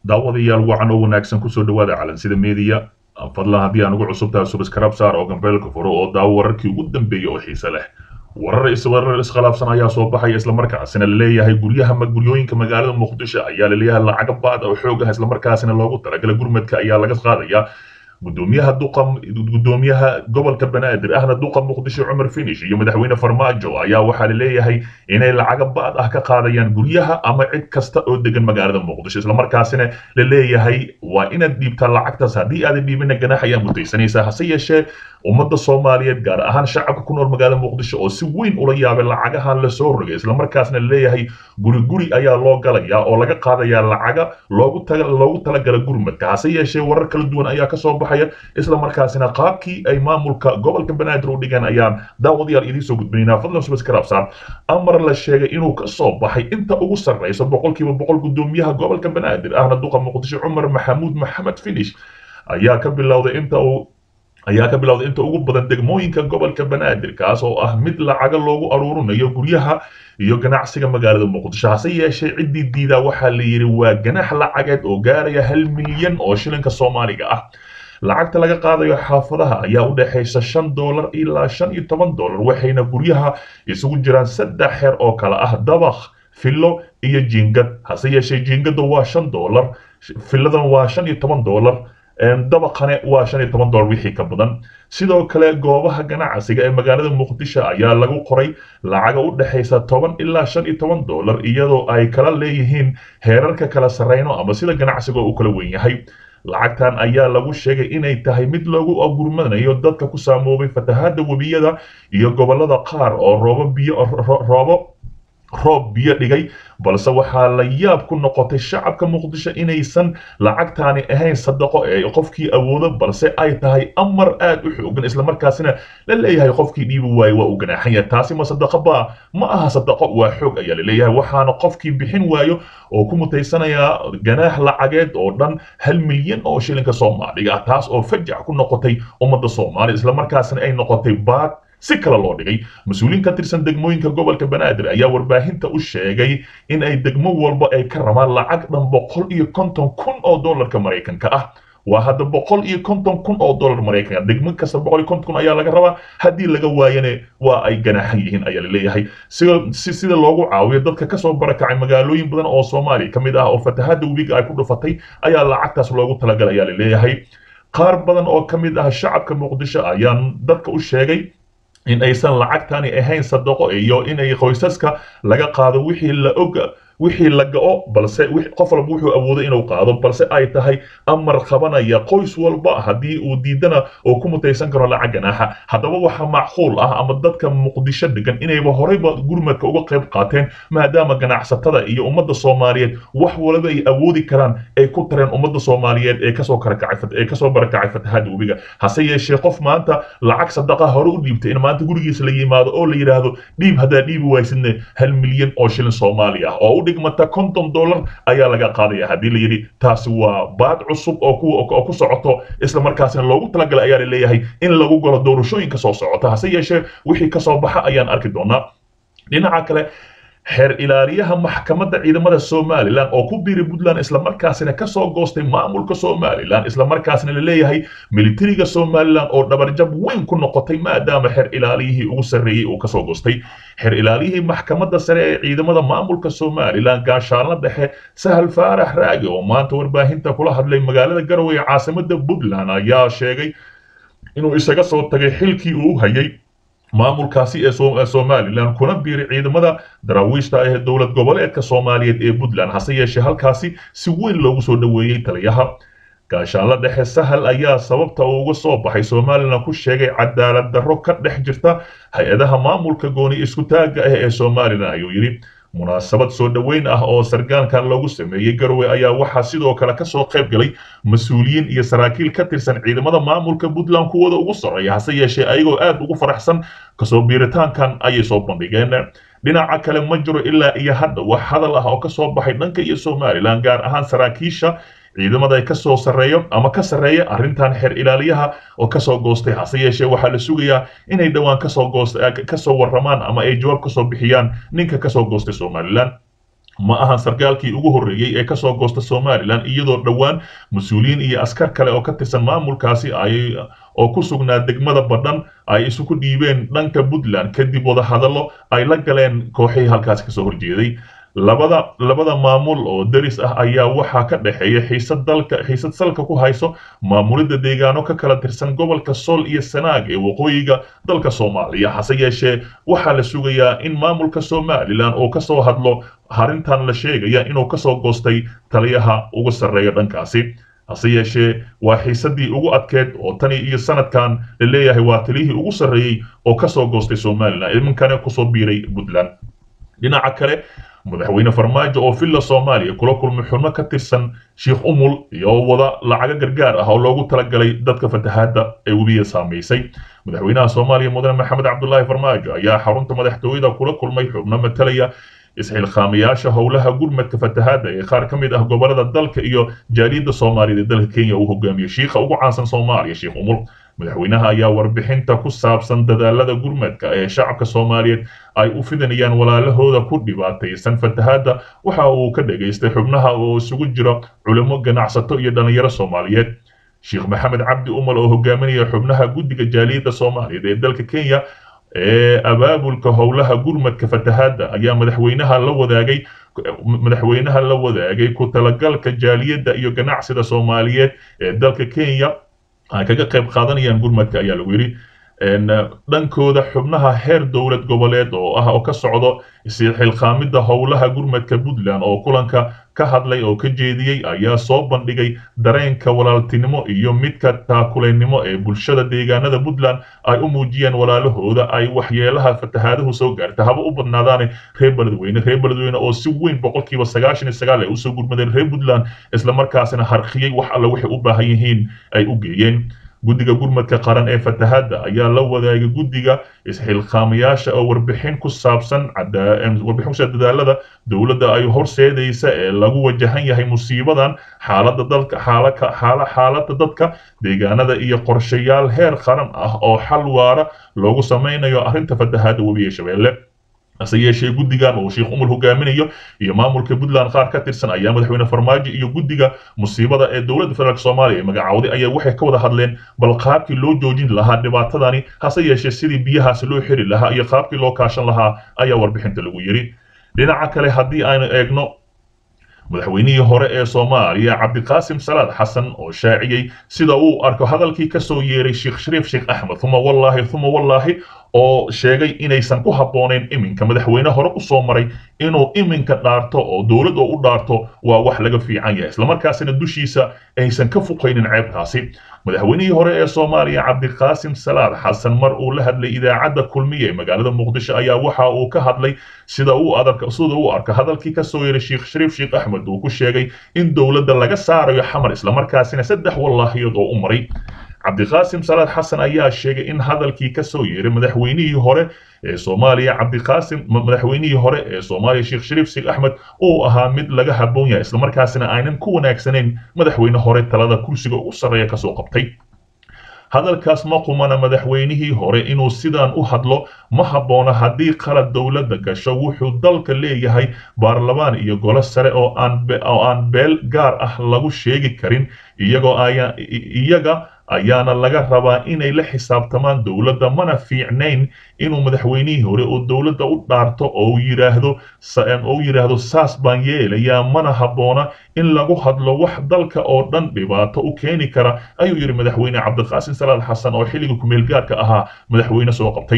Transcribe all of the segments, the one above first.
daawadayaal wacan oo wanaagsan kusoo dhawaada calansida meediya fadlan haddii aan ugu cusub tahay subscribe saar oo gambeelka furo oo daawo wararkii ugu dambeeyey oo xiise leh warar iswarar iskhilaafsan ayaa soo baxaya islamarkaasina laleeyahay guryaha guryooyinka magaalada muqdisho ayaa laleeyahay lacaga baad oo xoog ah islamarkaasina loogu talagalay gurmadka ayaa laga qaadaya gudoomiyaha duqa gudoomiyaha gobolka banaadir ahna duqa muqdisho cumar finish iyo madaxweyne farmaajo ayaa waxaa laleeyahay inay lacaga baad ah ka qaadayaan guryaha ama cid kasta oo degan magaalada muqdisho islamarkaasina laleeyahay waa inaad dhiibtaa lacagtaas haddii aadan dhiibina ganaax ayaa mutaysanaysaa hase yeeshee ummadda soomaaliyeed gaar ahaan shacabka ku nool magaalada muqdisho oo si weyn ula yaabay lacagahan lasoo rogay islamarkaasna laleeyahay guri guri ayaa loo galayaa oo laga qaadayaa lacaga loogu taga loogu talagala gurmadka hase yeeshee warar kala duwan ayaa kasoo baxaya islamarkaasina qaabkii ay maamulka gobolka banaadir u dhigeen ayaan daawadayaal idiin soo gudbinaynaa fadlan subaskarabsaan amar la sheegay inuu kasoo baxay inta ugu sarreysa boqolkiiba boqol gudoomiyaha gobolka banaadir ahna duqa muqdisho cumar maxamuud maxamed finish ayaa ka bilowday inta uu ayaa ka bilowday inta ugu badan degmooyinka gobolka banaadir kaas oo ah mid lacaga loogu aruurinayo guryaha iyo ganacsiga magaalada muqdisho hase yeeshee ciddii diidaa waxaa la yidhi waa ganax lacageed oo gaaraya hal milyan oo shilinka soomaaliga ah lacagta laga qaadayo xaafadaha ayaa u dhexaysa shan doolar ilaa shan iyo toban doolar waxayna guryaha isugu jiraan saddex xeer oo kale ah dabakh fillo iyo jiingad hase yeeshee jiingada waa shan doolar filladan waa shan iyo toban doolar dabaqane waa shan iyo toban doolar wixii ka badan sidoo kale goobaha ganacsiga ee magaalada muqdisho ayaa lagu qoray lacaga u dhexaysa toban ilaa shan iyo toban doolar iyadoo ay kala leeyihiin heerarka kala sarreyno ama sida ganacsiga uu kala weyn yahay lacagtan ayaa lagu sheegay inay tahay mid lagu agurmanayo dadka ku saamoobay fatahaada webiyada iyo gobolada qaar oo roobo biyo roobo roob biyo dhigay balse waxaa la yaab ku noqotay shacabka muqdisho inaysan lacagtaani ahayn sadaqo ee qofkii awoodo balse ay tahay amar aad u xoogan islamarkaasina la leeyahay qofkii dhiibi waayo waa uu ganaaxan yahay taasi ma sadaqo baa ma aha sadaqo waa xoog ayaa laleeyahay waxaana qofkii bixin waayo oo ku mutaysanayaa ganaax lacageed oo dhan hal milyan oo shilinka soomaaliga ah taas oo fajac ku noqotay ummadda soomaaliya islamarkaasina ay noqotay baad si kale loo dhigay mas-uuliin ka tirsan degmooyinka gobolka banaadir ayaa warbaahinta u sheegay in ay degmo walba ay ka rabaan lacag dhan boqol iyo konton kun oo dollarka maraykanka ah waa hadda boqol iyo konton kun oo dollar maraykanka degmo kasta boqol iyo konton kun ayaa laga rabaa haddii laga waayane waa ay ganaaxan yihiin ayaa laleeyahay si sida loogu caawiyo dadka kasoo barakacay magaalooyin badan oo soomaaliya ka mid ah oo fatahaada webiga ay ku dhufatay ayaa lacagtaas loogu talagalay ayaa laleeyahay qaar badan oo ka mid ah shacabka muqdisho ayaan dadka u sheegay in aysan lacagtani ahayn sadaqo iyo inay qoysaska laga qaado wixii la og wixii la ga'o balse qof walba wuxuu awoodo inuu qaado balse ay tahay amar qabanaya qoys walba haddii uu diidana oo ku mutaysan karo lacag ganaaxa haddaba waxaa macquul ah ama dadka muqdisho degan inayba horeyba gurmadka uga qayb qaateen maadaama ganacsatada iyo ummadda soomaaliyeed wax walba ay awoodi karaan ay ku tareen ummadda soomaaliyeed ee kasoo karakacay ee kasoo barakacay fatahaada webiga hase yeeshee qof maanta lacag sadaqa hore u dhiibtay in maanta gurigiisa la yimaado oo la yidhaahdo dhiib haddaa dhiibi waysidne hal milyan oo shilin soomaali ah oo dhigmata konton dollar ayaa laga qaadaya haddii la yidhi taasi waa baad cusub oo ku socoto isla markaasina loogu talagalay ayaa laleeyahay in lagu galo doorashooyinka soo socota hase yeeshee wixii kasoo baxa ayaan arki doonaa dhinaca kale xeer ilaaliyaha maxkamadda ciidamada somalilan oo ku biiray puntland islamarkaasina kasoo goostay maamulka somalilan islamarkaasina laleeyahay militariga somalilan oo dhabarjab weyn ku noqotay maadaama xeer ilaaliyihii ugu sarreeyey uu kasoo goostay xeer ilaaliyihii maxkamadda sare ee ciidamada maamulka somalilan gaashaanla dhexe sahal faarax raagi oo maanta warbaahinta kula hadlay magaalada garowe ee caasimada puntland ayaa sheegay inuu isaga soo tagay xilkii uu hayay maamulkaasi ee somalilan kuna biiray ciidamada daraawiishta ee dowlad goboleedka soomaaliyeed ee puntland hase yeeshee halkaasi si weyn loogu soo dhoweeyey taliyaha gaashaanla dhexe sahal ayaa sababta uu uga soo baxay somalilan ku sheegay cadaalad darro ka dhex jirta hay-adaha maamulka gooni isku taagga ah ee somalilan ayuu yidhi munaasabad soo dhoweyn ah oo sargaankan lagu sameeyey garowe ayaa waxaa sidoo kale kasoo qayb galay mas-uuliyiin iyo saraakiil ka tirsan ciidamada maamulka puntland kuwooda ugu sarreeya hase yeeshee ayagoo aad ugu faraxsan kasoo biiritaankan ayay soo bandhigeen dhinaca kale ma jiro ilaa iyo hadda wax hadal ah oo kasoo baxay dhanka iyo somalilan gaar ahaan saraakiisha ciidamada kasoo sarreeyo ama ka sarreeya arrintan xeer ilaaliyaha oo kasoo goostay hase yeeshee waxaa la sugayaa inay dhowaan kasoo goost kasoo warramaan ama ay jawaab kasoo bixiyaan ninka kasoo goostay somalilan ma ahan sarkaalkii ugu horreeyey ee kasoo goosta somalilan iyadoo dhowaan mas-uuliyiin iyo askar kale oo ka tirsan maamulkaasi ay oo ku sugnaa degmada badhan ay isugu dhiibeen dhanka puntland kadib wadahadallo ay la galeen kooxihii halkaasi kasoo horjeeday labada labada maamul oo deris ah ayaa waxaa ka dhexeeya xiisad dalka xiisad salka ku hayso maamulidda deegaano ka kala tirsan gobolka sool iyo sanaag ee waqooyiga dalka soomaaliya hase yeeshee waxaa la sugayaa in maamulka somalilan uu kasoo hadlo arrintan la sheegaya inuu kasoo goostay taliyaha ugu sarreeya dhankaasi hase yeeshee waa xiisadii ugu adkeed oo tani iyo sanadkan la leeyahay waa taliyihii ugu sarreeyey oo kasoo goostay somalilan iminkana kusoo biiray puntland dhinaca kale madaxweyne farmaajo oo villa soomaaliya kula kulmay xubno ka tirsan sheikh umul iyo wada lacago gargaar ah oo loogu talagalay dadka fatahaadda ee webiga saamaysay madaxweynaha soomaaliya mudane maxamed cabdulaahi farmaajo ayaa xarunta madaxtooyada kula kulmay xubno matalaya isxilqaamayaasha howlaha gurmadka fatahaadda ee qaar ka mid ah gobolada dalka iyo jaaliyadda soomaaliyeed ee dalka kenya uu hogaamiyo shiikha ugu caansan soomaaliya sheikh umul madaxweynaha ayaa warbixinta ku saabsan dadaalada gurmadka ee shacabka soomaaliyeed ay u fidinayaan walaalahooda ku dhibaataysan fatahaadda waxa uu ka dhageystay xubnaha oo isugu jira culimo ganacsato iyo dhallinyaro soomaaliyeed sheekh maxamed cabdi umal oo hogaaminaya xubnaha guddiga jaaliyadda soomaaliyeed ee dalka kenya ee abaabulka howlaha gurmadka fatahaadda ayaa madaxweynaha la wadaagay madaxweynaha la wadaagay ku talagalka jaaliyadda iyo ganacsida soomaaliyeed ee dalka kenya ay kaga qayb qaadanayaan gurmadka ayaa lagu yidhi dhankooda xubnaha heer dowlad goboleed oo ah oo ka socdo xilqaamidda howlaha gurmadka puntland oo kulanka ka hadlay oo ka jeediyey ayaa soo bandhigay dareenka walaaltinimo iyo midka taakulaynimo ee bulshada deegaanada puntland ay u muujiyeen walaalahooda ay waxyeelaha fatahaaduhu soo gaarta haba u badnaadaane reer beledweyne reer beledweyne oo si weyn boqolkiiba sagaashan iyo sagaal ay usoo gurmadeen reer puntland islamarkaasina harkiyey wax alle waxay u baahan yihiin ay u geeyeen guddiga gurmadka qaran ee fatahaadda ayaa la wadaagay guddiga isxilqaamayaasha oo warbixin ku saabsan warbixin ku saabsan dadaalada dowladda ay horseedaysa ee lagu wajahan yahay musiibadan xaaladda dalka xaalaka xaala xaaladda dadka deegaanada iyo qorshayaal heer qaran ah oo xal waara loogu sameynayo arrinta fatahaadda webiga shabeelle hase yeeshee guddigan uu sheikh umul hogaaminayo iyo maamulka puntland qaar ka tirsan ayaa madaxweyne farmaajo iyo guddiga musiibada ee dowladda federaalk soomaaliya ee magacawday ayaa waxay ka wada hadleen bal qaabkii loo joojin lahaa dhibaatadani hase yeeshee sidii biyahaasi loo xiri lahaa iyo qaabkii loo kaashan lahaa ayaa warbixinta lagu yidhi dhinaca kale haddii aynu eegno madaxweynihii hore ee soomaaliya cabdiqaasim salaad xasan oo shaaciyey sida uu arko hadalkii kasoo yeeray sheekh shariif sheekh axmed uma wallaahi uma wallaahi oo sheegay inaysan ku habboonayn iminka madaxweyne hore u soo maray inuu iminka dhaarto oo dowlad oo u dhaarto waa wax laga fiican yahay islamarkaasina dushiisa aysan ka fuqaynin ceebtaasi madaxweynihii hore ee soomaaliya cabdiqaasim salaad xasan mar uu la hadlay idaacadda kulmiye ee magaalada muqdisho ayaa waxa uu ka hadlay sida uu adarka sida uu arka hadalkii kasoo yeeray sheekh shariif sheekh axmed uu ku sheegay in dowladda laga saarayo xamar islamarkaasina saddex wallaahiyood oo u maray cabdiqaasim salaad xasan ayaa sheegay in hadalkii ka soo yeeray madaxweynihii hore ee soomaaliya cabdiqaasim madaxweynihii hore ee soomaaliya sheekh shariif sheekh axmed uu ahaa mid laga habboon yahay islamarkaasina aynan ku wanaagsanayn madaxweyne hore talada kursiga ugu sarreeya kasoo qabtay hadalkaas ma qumana madaxweynihii hore inuu sidaan u hadlo ma habboona haddii qalad dowladda gasho wuxuu dalka leeyahay baarlamaan iyo golo sare oo aan oo aan beel gaar ah lagu sheegi karin iyagoo ayaa iyaga ayaana laga rabaa inay la xisaabtamaan dowladda mana fiicnayn inuu madaxweynihii hore oo dowladda u dhaarto oo yiraahdo oo yidhaahdo saas baan yeelayaa mana habboona in lagu hadlo wax dalka oo dhan dhibaato u keeni kara ayuu yidhi madaxweyne cabdiqaasim salaad xasan oo xilliga kumeelgaarka ahaa madaxweyne soo qabtay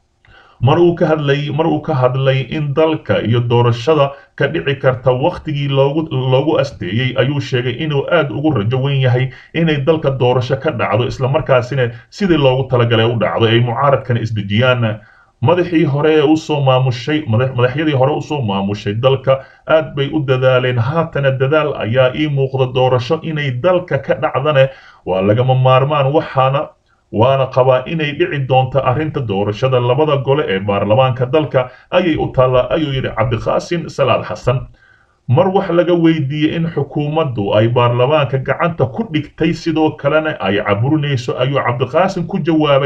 mar uu ka hadlay mar uu ka hadlay in dalka iyo doorashada ka dhici karta wakhtigii loogu loogu asteeyey ayuu sheegay inuu aad ugu rajo weyn yahay inay dalka doorasho ka dhacdo islamarkaasina sidii loogu talagalay u dhacdo ay mucaaradkana isdejiyaan madaxii hore ee usoo maamushay madaxyadii hore usoo maamushay dalka aad bay u dadaaleen haatana dadaal ayaa ii muuqda doorasho inay dalka ka dhacdane waa lagama maarmaan waxaana waana qabaa inay dhici doonto arrinta doorashada labada gole ee baarlamaanka dalka ayay u taallaa ayuu yidhi cabdiqaasim salaad xasan mar wax laga weydiiyey in xukuumaddu ay baarlamaanka gacanta ku dhigtay sidoo kalena ay caburinayso ayuu cabdiqaasim ku jawaabay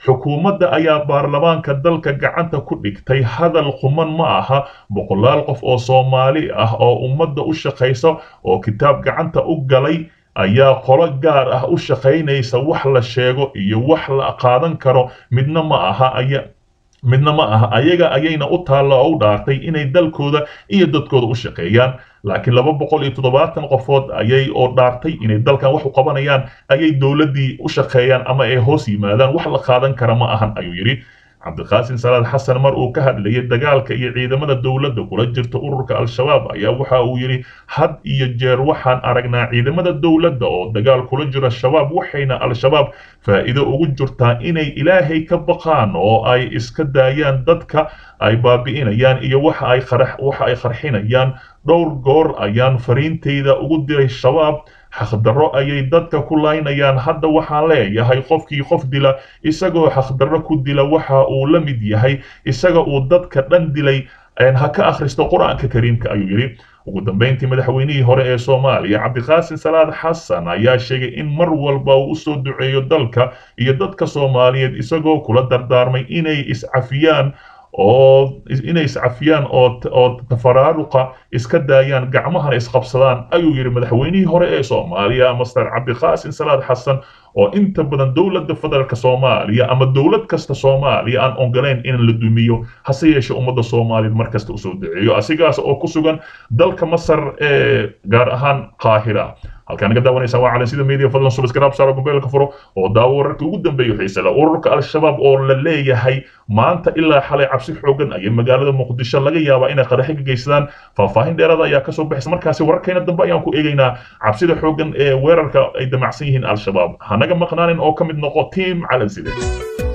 xukuumadda ayaa baarlamaanka dalka gacanta ku dhigtay hadal quman ma aha boqolaal qof oo soomaali ah oo ummadda u shaqaysa oo kitaab gacanta u galay ayaa qolo gaar ah u shaqaynaysa wax la sheego iyo wax la qaadan karo midna ma aha aya midna ma aha ayaga ayayna u taalla oo u dhaartay inay dalkooda iyo dadkooda u shaqeeyaan laakiin laba boqol iyo toddobaatan qofood ayay oo dhaartay inay dalkan wax u qabanayaan ayay dowladdii u shaqeeyaan ama ay hoos yimaadaan wax la qaadan kara ma ahan ayuu yidhi cabdiqaasim salaad xasan mar uu ka hadlayay dagaalka iyo ciidamada dowladda kula jirta ururka al-shabaab ayaa waxa uu yidhi had iyo jeer waxaan aragnaa ciidamada dowladda oo dagaal kula jira shabaab waxayna al-shabaab faa'iido ugu jirtaa inay ilaahay ka baqaan oo ay iska daayaan dadka ay baabi'inayaan iyo waxa ay waxa ay qarxinayaan dhowr goor ayaan fariintayda ugu diray shabaab xaqdarro ayay dadka ku laynayaan hadda waxaan leeyahay qofkii qof dila isagoo xaqdarro ku dila waxa uu la mid yahay isaga uu dadka dhan dilay ha ka akhristo qur-aanka kariimka ayuu yidhi ugu dambeyntii madaxweynihii hore ee soomaaliya cabdiqaasim salaad xasan ayaa sheegay in mar walba uu usoo duceeyo dalka iyo dadka soomaaliyeed isagoo kula dardaarmay inay iscafiyaan oo inay iscafiyaan oo oo tafaraaruqa iska daayaan gacmahana isqabsadaan ayuu yidhi madaxweynihii hore ee soomaaliya master cabdiqaasim salaad xasan oo inta badan dowladda federaalka soomaaliya ama dowlad kasta soomaaliya aan ogolayn in la dumiyo hase yeeshe ummadda soomaaliyeed mar kasta usoo duceeyo asigaas oo ku sugan dalka masar ee gaar ahaan qaahira halkaan naga daawanaysaa waa calan sida media fadlan subscribe saaro mobaylka furo oo daawo wararkii ugu dambeeyo xiise leh ururka al-shabaab oo la leeyahay maanta ilaa xalay cabsi xoogan ayay magaalada muqdisho laga yaabaa inay qaraxi ka geysadaan faahfaahin dheeraada ayaa kasoo baxaysa markaasi wararkeena dambe ayaan ku eegaynaa cabsida xoogan ee weerarka ay damacsan yihiin al-shabaab hanaga maqnaanin oo ka mid noqo tiim calan side